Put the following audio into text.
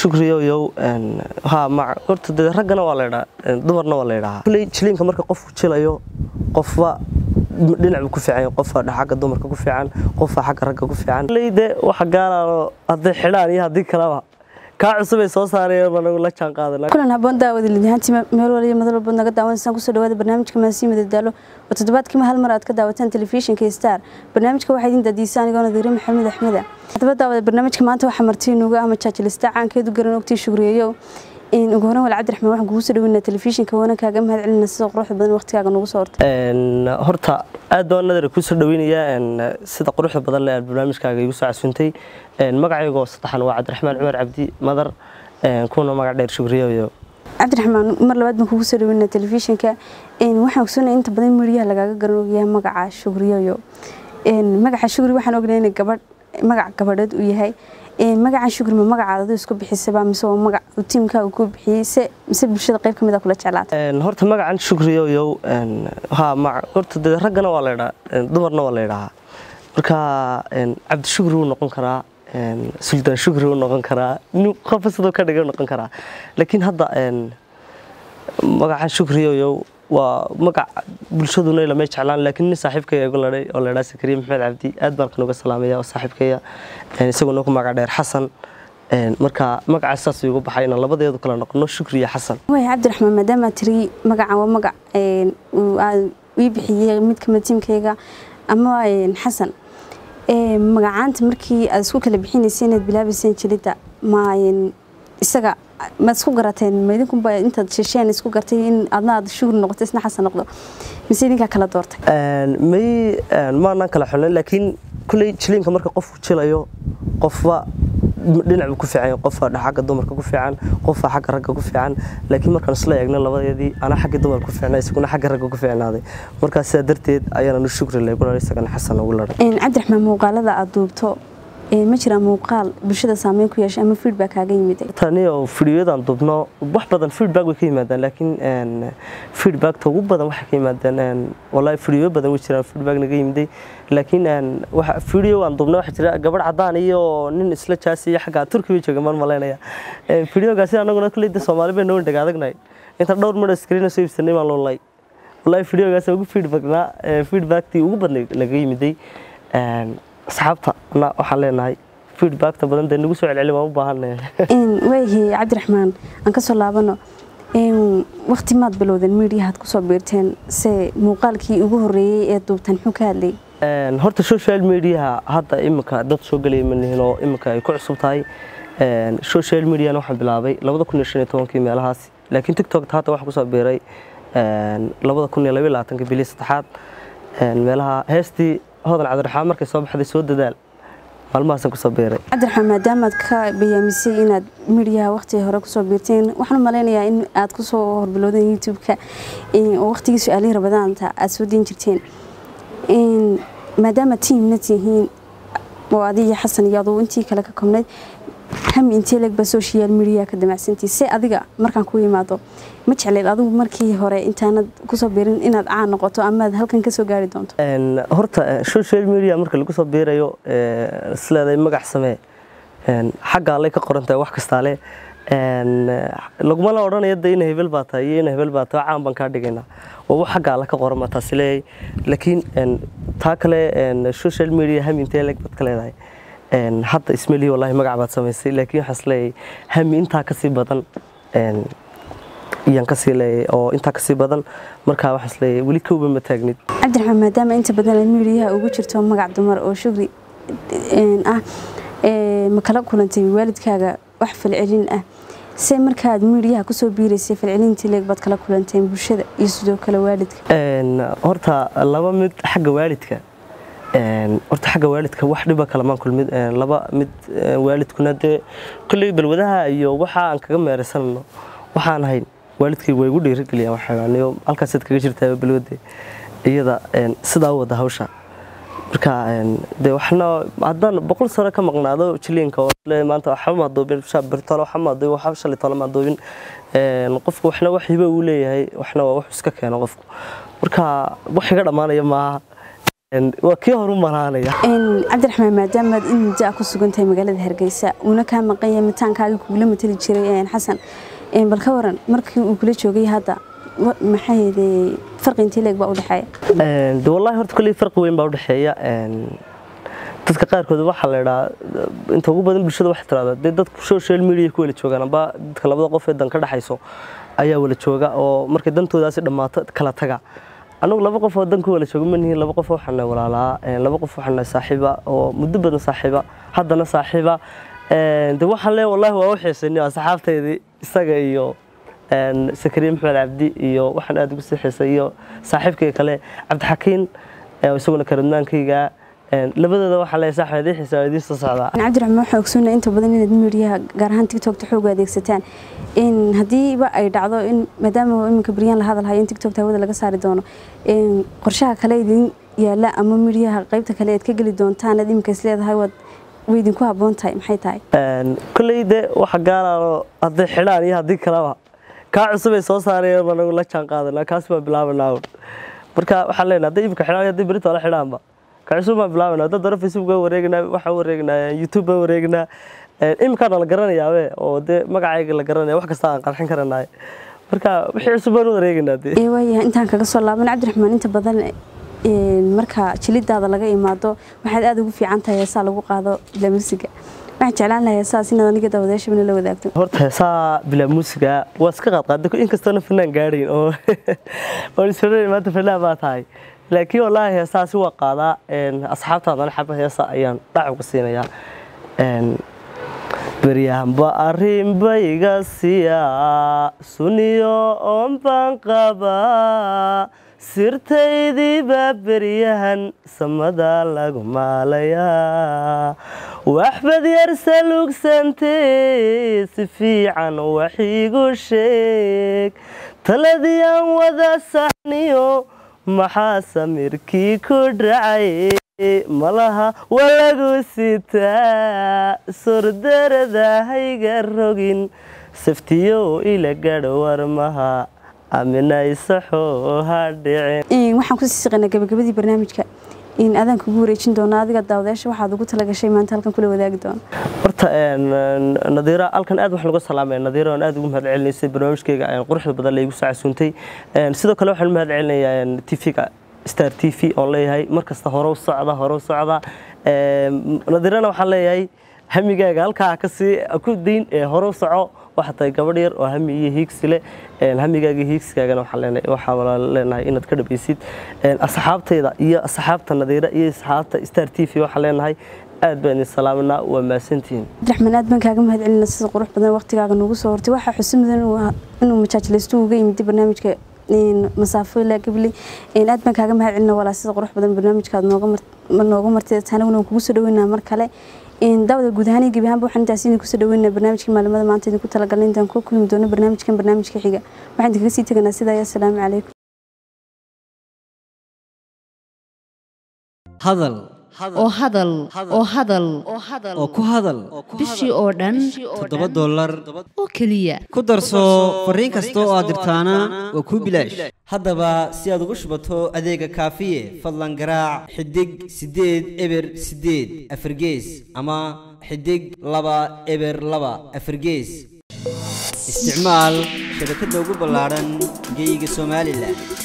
shukriyoyow ha ma horta dee raggana waa la ydhaa dumarna waa la ydhahaa kuley jiliinka marka qofku jilayo qofba dhinac buu ku fiican qofba xagga dumarka ku fiican qofba xagga ragga ku fiican kuley dee waxa gaalaano hadday xidhaan iyo haddii kaleba kaa cusubay soo saarayeen anagu la jaan qaadana kulan haboon daawada lidyahaantii meel waliya madal walbood naga daawanaysaan kusoo dhawaada barnaamijka maasii madadaalo oo toddobaadkiima hal mar aad ka daawataan telefishinka star barnaamijka waxaa idin daadiisa anigoo nadiire maxamed axmeda haddaba daawada barnaamijka maanta waxaa martii nuuga ama jaajilista caankeedu garan ogtii shugriyeyow ugu horan wal cabdiraxmaan waxaan kugu soo dhaweynaa telefishinka waana kaaga mahad celina sida quruxda badan waqtigaaga noogu soo hortay horta aad baan nadar kusoo dhaweynayaa sida quruxda badan le aad barnaamijkaaga igu soo casuuntay magacaygoo saddexan waa cabdiraxmaan cumar cabdi madar kuna magac dheer shugriyoyo cabdiraxmaan mar labaad baan kugu soo dhaweynaa telefishinka waxaan ogsoonaya inta badan midiyaha lagaaga garan ogyahay magaca shugriyoyo magaca shugri waxaan ognahay in gabadh magac gabadheed uu yahay magacan shugri ma magacaada aduu isku bixisaba mise waa magac uu tiimkaaga ku bixiyey se mise bulshada qayb ka mid a kula jeclaatay horta magacan shugriyoyow ha ma horta dee raggana waa la ydhaa dumarna waa la ydhahaa marka cabdishugri wuu noqon karaa suldaan shugri wuu noqon karaa qofba sidoo ka dhigay noqon karaa laakiin hadda magacan shugriyoyow waa magac bulshaduna lamay jeclaan laakiin nin saaxiibkaya igu ladhay oo laydhaa sakariya maxamed cabdi aad baan kanuga salaamaya oo saaxiibkaya isaguna ku magac dheer xasan marka magacaas saas igu baxay inaan labadeedu kala noqono shukri iyo xasan waay cabdiraxmaan maadaama tiri magacan waa magac ii bixiyey mid kamid tiimkayga ama xasan magacaanta markii aad isku kala bixinaysay inaad bilaabayseen jilidda ma isaga maad isku garateen maidinkunba intaad shesheen isku gartay in adna aad shugri noqoto isna xasan noqdo mise idinkaa kala doortay may maanaan kala xulin laakiin kuley jiliinka marka qofku jilayo qofba dhinac buu ku fiican qofba xagga dumarka ku fiican qofba xagga ragga ku fiican laakiin markaan isla eegno labadeedii anaa xagga dumarka ku fiicnaa isaguna xagga ragga ku fiicnaaday markaa sidaa darteed ayaananu shugri leegu ladhay isagana xasan ugu ladhay cabdiraxmaan muuqaalada aad duubto ma jiraa muuqaal bulshada saameyn ku yeeshay ama feedback kaaga yimiday tani oo fidiyodan dubno wax badan feedback way ka yimaadaan laakiin feedbackta ugu badan waxay ka yimaadaan wallahi fidiyo badan way jiraan feedback naga yimiday laakiin fidiyo aan dubno waxa jira gabadh cadaan iyo nin isla jaasi iyo xagga turkiga jooga maan malaynaya fidiyogaasi anaguna kulleyda soomaali bay noo dhag adagnahay inta dhowr midho screen soo iibsanay baan loolay wallahi fidiyogaasi ugu feedbackna feedbacktii ugu badnay naga yimiday asxaabta na waxaan leenahay feedbackta badan dee nagu soo celceli waan u baahannahay waayahay cabdiraxmaan aan ka soo laabano waqti maad bilowdeen miidiyahaad kusoo biirteen se muuqaalkii ugu horreeyey ee duubtan muxuu ka hadlayay horta social mediaha hadda iminka dad soo gelaya manihin oo iminka ay ku cusub tahay social mediana waxaan bilaabay labada kun iyo shan iyo tobankii meelahaas laakiin tiktokta hadda waxaan kusoo biiray labada kun iyo labaiyo labaatanka bilii saddexaad meelaha heestii hodan cabdiraxmaan markay soo baxday soo dadaal maalmahaasaan kusoo beeray cabdiraxmaan maadaamaad ka bayaamisay inaad midiyaha waqtiga hore kusoo biirteen waxaan u malaynayaa in aad kusoo horbilowdeen youtube-ka oo waqtigii su-aalihii rabadaanta aad soo diin jirteen maadaama tiimna tihiin oo adiga xasan iyo aduu intii kale ka kobnayd hami intee legba social media ka damacsantii se adiga markaan ku imaado ma jecleed adigu markii hore intaanad kusoo biirin inaad caan noqoto amaad halkan ka soo gaari doonto horta social media marka lagu soo biirayo isleedahay magac samee xagga allay ka qoran tahay wax kastaale lagumala odhanaya de ina hebel baa tahay iyo ina hebel baa tahay caan baan kaa dhigaynaa waa wax xagga alla ka qoran baa taasi leeyahay laakiin taa kale social media hami intee leg baad ka leedahay hadda ismelihi wallahi magac baad samaysay laakiin waxaan isleeyahay hami intaa kasii badan iyaan kasii leeyahay oo intaa kasii badan markaa waxaan isleeyahay weli kowba ma taagnid cabdiraxmaan maadaama inta badan aad miidiyaha ugu jirto magac dumar oo shugri ah ma kala kulantay waalidkaaga wax falcelin ah se markaad miidiyaha kusoo biiraysay falcelintii leeg baad kala kulanteen bulshada iyo sidoo kale waalidka horta laba mid xagga waalidka horta xagga waalidka wax dhiba kalamaan kulmid laba mid waalidkuna dee kolley balwadaha iyo waxa aan kaga meeraysanano waxaan ahayn waalidkay waa igu dhiirigeliyaan waxaaniyo halkaasaad kaga jirtaa balwade iyada sidaa u wada hawsha marka dee waxna haddaan boqol sano ka maqnaado jiliinka oo maanta waxba maa duubin birtole waxba maa duubin waxba shalay tole maa duubin qofku waxna wax hibo uu leeyahay waxna waa wax iska keeno qofku marka wax iga dhammaanaya maaha waa kii horu malaanaya cabdiraxmaan maadaamaad in muddo ah ku sugan tahay magaalada hargeysa uuna kaa maqan yahay mitaankaaga kugula matali jiray xasan bal ka waran markii uu kula joogay hadda maxaa yeedee farqi intii leeg baa u dhexeeya de wallahi horta kolley farqi weyn baa u dhexeeya dadka qaarkood waxaa la idhaa inta ugu badan bulshada waxay tirahdaa dee dadku social media ku wala joogaan amba dadka labada qof ee dan ka dhexayso ayaa wala jooga oo markay dantoodaasi dhammaato kala taga anagu laba qof oo dan ku wala jooga manihiin laba qof waxaan nahay walaalaa laba qof waxaan nahay saaxiiba oo muddo badan saaxiiba haddana saaxiiba de waxaan leeyahay wallahi waa u xiisaynay asxaabtaydii isaga iyo sakariye maxmed cabdi iyo waxaan aad ugu sii xiisay iyo saaxiibkayga kale cabdixakiin isaguna karadnaankayga labadooda waxaa leeyahay saaxiib idin xiisa idiin soo socdaa cabdiraxmaan waxaa ogsoonaa inta badan inaad midiyaha gaar ahaan tiktokta xooga adeegsataan in haddiiba ay dhacdo in maadaama iminka beryaan la hadalhayo in tiktokta hawada laga saari doono qorshaha kale idin yaala ama midiyaha qaybta kale aad ka geli doontaan aad iminka is leedahay waad way idinku habboon tahay maxay tahay kolley de waxa gaalaano hadday xidhaan iyo haddii kaleba kaa cusub ay soo saarayeen baa nagu la jaan qaadanaa kaas baa bilaabanaa marka waxaan leenahay hadday iminka xidhaan hadday berito la xidhaanba kacusub baan bilaabana dad hore facebook baan wareegnaa waxaan wareegnaa youtube baan wareegnaa iminkaana la garanayaabe oo dee magacayga la garanaya wax kasta aan qarxin karanaay marka wixii cusub baan u wareegnaa dee waayahay intaan kaga soo laaban cabdiraxmaan inta badan marka jilidaada laga imaado waxaad aada ugu fiican tahay heesaa lagu qaado bilaa muusiga waxaan jeclaan lahaa heesaas inaad aniga daawadayaashabana la wadaagto horta heesaa bilaa muusiga waa iska qaadqaada inkastoona fanaan gaadhayn oo waan isodhan maanta fanaan baa tahay laakiin wallaahi heesaasi waa qaadaa asxaabtaadana xaba heesa ayaan dhac uga siinayaa beryahanba arrinbayga siyaa suniyo oon baan qabaa sirtaydiiba beryahan samada lagu maalayaa waxbad yar saluugsantee si fiican wax iigu sheeg taladii aan wada saxniyo maxaa samirkii ku dhacay malaha waa lagu sitaa sordaradahayga rogin saftiyo ila gadho warmaha aminaaysaxoo ha dhicin waxaan kusii siqaynaa gabagabadii barnaamijka in adaan kugu wareejin doono adiga daawadayaasha waxaad ugu talagashay maanta halkan kula wadaagi doono horta nadiira halkan aad waxaan uga salaamaya nadiira aan aad ugu mahad celinaysay barnaamijkayga quruxda badan laygu soo casuuntay sidoo kale waxaan mahad celinayaa tv-ga star t v oon leeyahay markasta hore u socda hore u socda nadiirana waxaan leeyahay hamigaaga halkaa kasii ku dayn ee hore u soco waxaa tahay gabadh yar oo hami iyo hiigsi leh hamigaaga hiigsigaagana waxaa leenahay inaad ka dhabaysid asxaabtayda iyo asxaabta nadiira iyo asxaabta star t v waxaan leenahay aad baan idin salaaminaa waa mahadsantihiin cabdiraxmaan aad baan kaaga mahad celina sida qurux badan waqtigaaga noogu soo hortay waxaa xusi mudan inuu majaajilaysto uga yimiday barnaamijka masaafo ilaa gabli aad baan kaaga mahad celina walaa sida qurux badan barnaamijkaad nooga martay tanaguna waan kugu soo dhaweynaa mar kale daawada guud ahaan iyo gebi ahaanba waxaan intaas idinku soo dhaweynaa barnaamijkii maalimada maanta idinku talagalnay intaan ku kulmi doono barnaamijkan barnaamijka xiga waxaan idinkaga sii teganaa sidaa iyo asalaamu calaykum hadal oo hadal oo hadal oo ku hadal bishii oo dhan toddoba dollar oo keliya ku darso fariin kasta oo aad dirtaana waa kuu bilaash haddaba si aad ugu shubato adeega kaafiye fadlan garaac xidig siddeed eber siddeed afargees ama xidig laba eber laba afargees isticmaal shabakadda ugu ballaadhan geeyiga somalilan